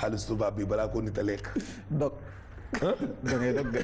xaalis tubaab bi balaa ko nit a lekk dog da ngay dog de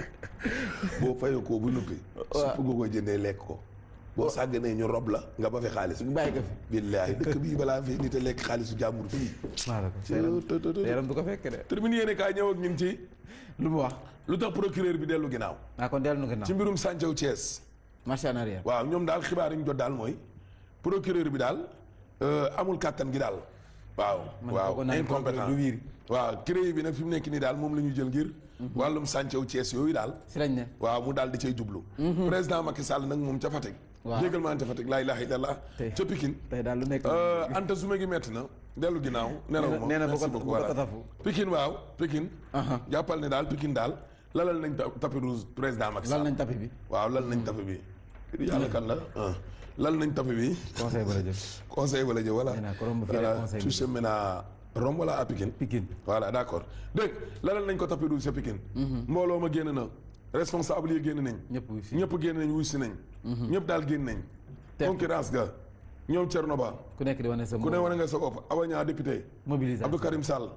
boo fayoo ko bu nuppi Waaw. supp nga koy jëndee lekk ko boo sàgganee ñu rob la nga ba fi xaalis bàyyi ko fi billaahi dëkk bii balaa fi nit a lekk xaalisu jàmbur fii maa la ko sa yaram sa yaram du ko fekk de termine yéene kaay ñëw ak ñun ci lu mu wax lu tax procureur bi dellu ginnaaw ah kon dellu na ci ginnaaw mbirum Santhiow Thiès marche en arrière waaw ñoom daal xibaar yi ñu jot daal mooy procureur bi daal euh, amul kàttan gi daal waaw Man waaw foogoon naa ne incompétent procureur du wiiri. waaw CREI bi nag fi mu nekk nii daal moom la ñu jël ngir wàllum Santhiow Thiès yooyu daal si lañ ne waaw mu daal di cay jublu président Macky Sall nag moom ca Fatick Waaw. jégal maa ca Fatick laa ilaaha illallah Tey. ca Pikine tey daal lu nekk Euh, Anta Zuma gi metti na dellu ginnaaw nelaw ma nee na bu merci ko- beaucoup bu ko voilà tasafu. Pikine waaw Pikine Aha. jàppal ne daal Pikine daal lalal nañ ta- tapis rouge président Macky lal Sall nañ tapi bi waaw lal nañ tapis bi yàlla kan la ah lal nañ tapis bi conseil ba la jëm conseil wala jë voilà Nee naa ko romb fii rek voilà conseil bi. tout chemin à Rome wala à Pikine Pikine voilà d'accord dégg lalal nañ ko tapis rouge sa Pikine mbooloo ma génn na responsable yi génn nañ ñëpp wu si ñëpp génn nañ wuy si nañ ñëpp daal génn nañ Te- concurrence ga ñoom Thierno Ba ku nekk di wane sa ku ne wane nga sa bopp Awa Niang député mobilisation Abdou Karim Sall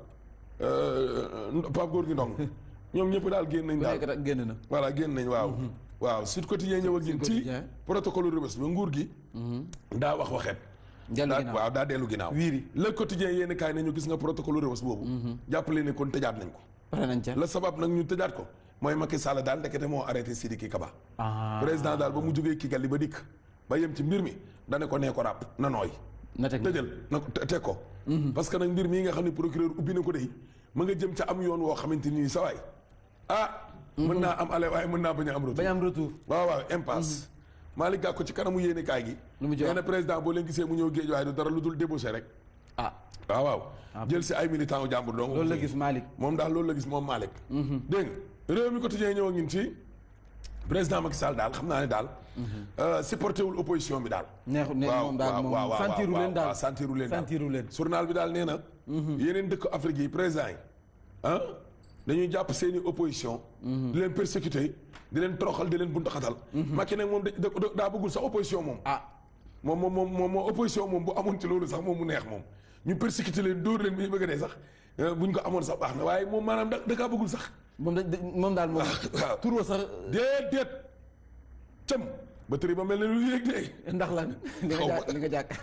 euh, Pape Gorgui Ndong ñoom ñëpp daal génn nañ ku daal nekk rek génn na voilà génn nañ waaw waaw Sud Quotidien ñëw ak ñun ci Quotidien. protocole Rebeuss ba nguur gi daa wax waxeet dellu daa ginnaaw waaw daa dellu ginnaaw Wiiri. le quotidien yéen kaay nañu gis nga protocole Rebeuss boobu jàppale ne kon tëjaat nañ ko pare nañ ca la sabab nag ñu tëjaat ko mooy Macky Sall daal ndekete moo arrêté Sidiki Kaba ah président daal ba mu jógee Kigali ba dikk ba yem ci mbir mi dane ko nee ko ràpp na nooy na teg tëjal na ko te- teg ko parce que nag mbir mii nga xam ne procureur ubbi na ko dey ma nga jëm ca am yoon woo xamante nii sa waay ah mën naa am ale waaye mën naa bañ a am retour bañ am retour waaw waaw impasse Malick Gakou ci kanamu yéene kaay gi Lu mu ci nee wax? na président boo leen gisee mu ñëw géej waaye du dara lu dul débauché rek ah waaw waaw jël si ay militant u jàmbur donc loolu la gis Malick moom daal loolu la gis moom Malick dégg nga réew mi quotidien ñëw ak ñun ci président Macky Sall daal xam naa ne daal supporté wul opposition bi daal neexu ne waaw moom daal waaw moom waaw waaw sentiru leen daal waaw sentiru leen daal sentiru leen journal bi daal nee na yeneen dëkk Afrique yi président yi ah dañuy jàpp seeni opposition di leen persécuter di leen toroxal di leen buntaxatal Macky nag moom da- da- daa bëggul sax opposition moom ah moom moom moom moom moo opposition moom bu amoon ci loolu sax moom mu neex moom ñu persécuter leen dóor leen bi ñu bëgg a dee sax eh, buñ ko amoon sax baax na waaye moom maanaam da da kaa bëggul sax moom da moom daal moom waaw tur wa sax déedéet cëm ba tëri ba mel ne lu yéeg de ndax lan li nga Xaw ma. jàkk li nga jàkk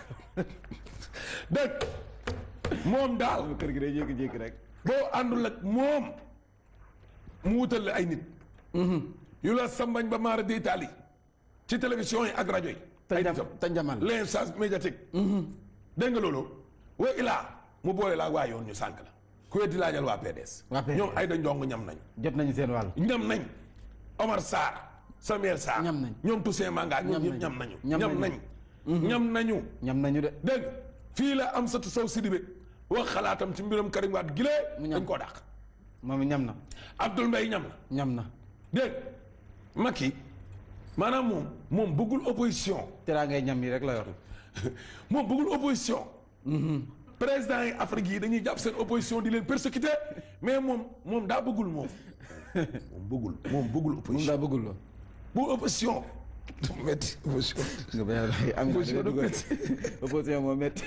dégg moom daal kër gi day jékki-jékki rek boo àndul ak moom mu wutal la ay nit yu la sambañ ba maara di Italie ci télévision yi ak rajo yi ay Tanjam- nitam Tanjamal. l'instance médiatique dégg nga loolu wa ilaa mu boole laa waa yoon ñu sànk la ku weddi laajal waa PDS Waa PDS. ñoom ay da njong ñam nañ jot nañu seen wàll ñam nañ Omar Sarr Samuel Sarr Ñam nañ. ñoom Toussaint Manga ñoom Ñam ñëpp nañ. ñam nañu Ñam ñam nañ nañu. ñam nañu ñam nañu de dégg nga fii la Amsatou Sow Sidibé wax xalaatam ci mbiram Karim Wade gilee Mu ñam. dañ koo dàq moom it ñam na Abdoul Mbaye ñam na ñam na dégg nga Macky maanaam moom moom bëggul opposition teraa ngay ñam yi rek la yor moom bëggul opposition président yi Afrique yi dañuy jàpp seen opposition di leen persécuter mais moom moom daa bëggul moom moom bëggul moom bëggul moom opposition daa bëggul lool bu opposition dafa metti opposition nga bañ a am nga Opposition dugal dafa opposition moo métti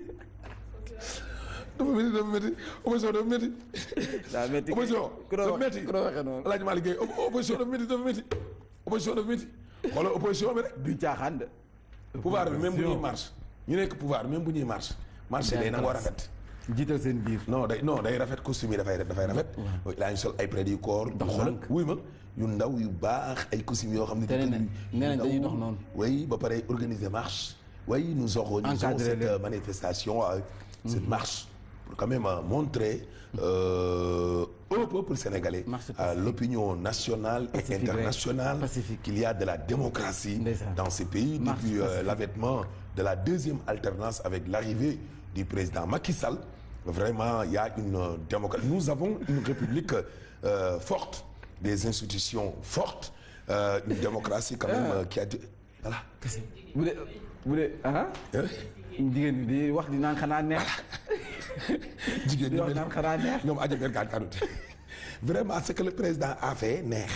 dafa metti dafa metti opposition dafa metti daa métti opposition ku doon dafa wax- metti ku doon waxee noonu Alaaji Malick Gueye op- opposition dafa metti dafa metti opposition dafa metti xoolal opposition bi rek du caaxaan de pouvoir bi même bu ñuy marche ñu nekk pouvoir même bu ñuy marche marche day nangoo rafet jiital seen biir non day non day rafet costume yi dafay dafay rafet laa ñu sol ay près du corps du xoolal wuy ma yu ndaw yu baax ay costume yoo xam ne Te nee nañ- nee nañ dañuy dox noonu. oui ba pare organiser marche oui nous organisons Encadrer cette leen. euh, manifestation euh, cette marche pour quand même euh, montrer euh, au peuple sénégalais Marche à pacifique. l'opinion nationale et Pacifique, ouais. internationale Pacifique. qu'il y a de la démocratie Ndeysaan. dans ces pays Marche depuis euh, pacifique. l'avènement de la deuxième alternance avec l'arrivée du président Macky Sall vraiment il y a une euh, démocratie nous avons une république euh, forte des institutions fortes euh, une démocratie quand même euh, qui a dé- voilà bu dee bu dee ah Hein? jigéen bi di wax di naan xanaa neex jigéen di ñi wax mel naan xanaa neex ñoom aja bergaan kanute vraiment ce que le président a fait neex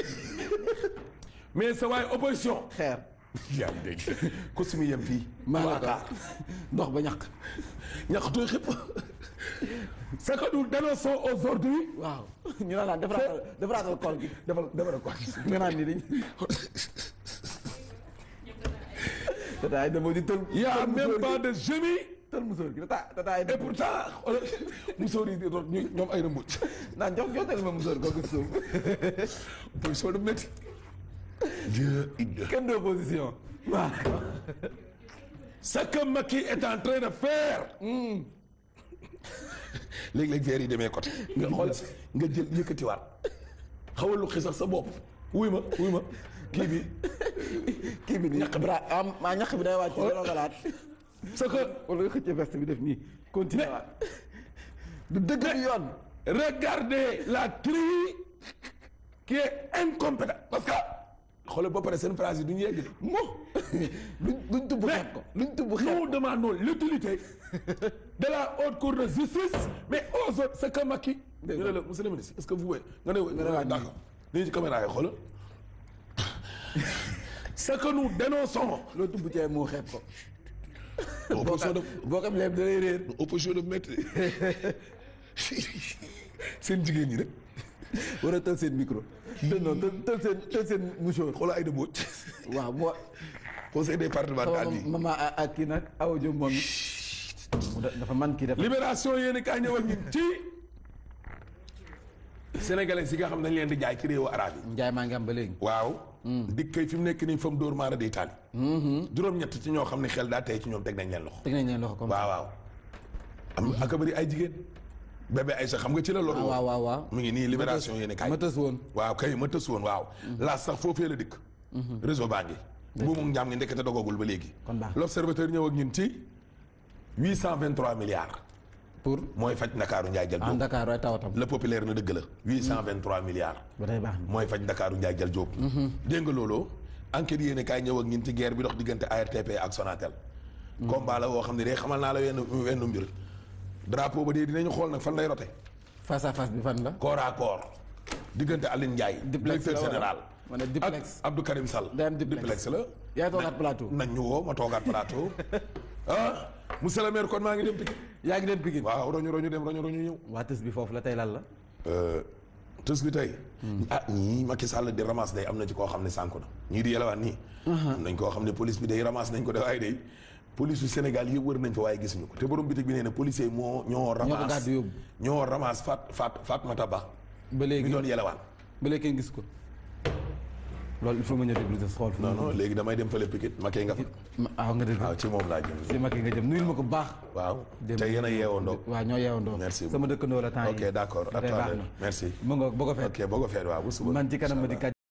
mais sa waay opposition xeer yaa ngi dégg costume yem fii maa la waa ko xaar ndox ba ñaq ñax tooy xëpp ce que nous dénonçons aujourd'hui waaw ñu naan defaraatal defaraatal kool gi defal defal ko nga naan ni dañ tataay dama di tël il y a tël même musóor pas gi de génie tël musóor gi tata tataay et pourtant xoolal musóor yi di doon ñu ñoom ay rëmbuj naan jox joxtal ma musóor googu suuf position de métti Dieu id kenn de opposition waaw ce que Macky est en train de faire léegi-léegi verre yi demee côté nga xool nga jël yëkkatiwaat xawal lu xisax sa bopp wuy ma wuy ma kii bi kii bi nii Ñaq bi. bra am maa ñaq bi day wàcc Xool. dara galaat ce que wala nga xëcc veste bi def nii continuer waat du dëgg du yoon regardez la tribu qui est incompétente parce que xoolal ba pare seen phrase yi du ñu yegg de mo duñ duñ tubb mais xeeb ko duñ tubb xeeb nous demandons l'utilité de la haute cour de justice mais aux autres ce que Macky Dégg ñu ne la monsieur le ministre est-ce que vous pouvez nga ne nga ne waa waa d'accord nii ci caméra yi xoolal ce que nous dénonçons loo tubb cee moo xeeb ko opposition de boo xam leeb da lay réer opposition de maître seen jigéen ñi rek war a tël seen micro tël non tël tël seen tël seen mouchoir xoolal ay de Mbodj waaw moo conseil départemental bi mama ak kii nag awa jom moom it dafa man kii dafa libération yéen i kaay ñëwal ñun ci sénégalais yi nga xam ne dañ leen di jaay ci réewu arabe yi njaay maa ngi am ba léegi waaw dik kay fi mu nekk nii fa mu dóor maara day taali juróom-ñett ci ñoo xam ne xel daa tey ci ñoom teg nañ leen loxo teg nañ leen loxo comme waaw waaw am ak a bëri ay jigéen bébé ay sa xam nga ci la loru ah waaw waaw waaw mu ngi nii libération yéen i kaay ma tës woon waaw kay ma tës woon waaw laa sax foofee la dikk réseau baa ngi bu mu njaam ngi ndekete dogagul ba léegi Kon baax. l'observateur ñëw ak ñun ci 823 milliards pour mooy faj ndakaaru njaay jël en jóob Dakar ay tawatam le populaire na dëgg la 823 milliards ba tey baax na mooy faj ndakaaru njaay jël jóob dégg nga loolu enquête yéene kaay ñëw ak ñun ci guerre bi dox diggante ARTP ak Sonatel combat la woo xam ne day xamal naa la wenn wenn mbir drapeau ba dee dinañu xool nag fan lay rote face à face bi fan la corps à corps diggante Aline Ndiaye Duplex directeur la wala? général ma ne ak duplex Abdou Karim Sall day am duplex. la yaay toogaat plateau nañ ñu woo ma toogaat plateau ah monsieur le maire kon maa ngi dem Pikine yaa ngi dem Pikine waaw roñu roñu dem roñu roñu ñëw waa tës bi foofu la tey lan la tës bi tey ah ñii Macky Sall di ramasse day am na ci koo xam ne sànku na ñii di yelawaan nii am nañ koo xam ne police bi day ramasse nañ ko de waaye day police yu Sénégal yëpp wër nañ fa waaye gisuñu ko te borom bitig bi nee na policier moo ñoo ramasse gàddu yóbbu. ñoo ramasse Fat Fat Fatmata Ba ba mi léegi doon yelawaan ba léegi kenn gis ko loolu il faut nga ñëw déglu sa xool fu non mu non léegi damay dem fële Pikine Macky nga fa ma waaw nga dégg waaw ci moom laa jëm si Macky nga jëm nuyul ma ko bu baax waaw Dem- te yéen a yeewandoo waaw ñoo yeewandoo Merci sama dëkkandoo la temps yi ok d'accord ba tey baax attendez na merci mu nga boo ko fekk ok boo ko feet waaw bu suba man ci kanam ma di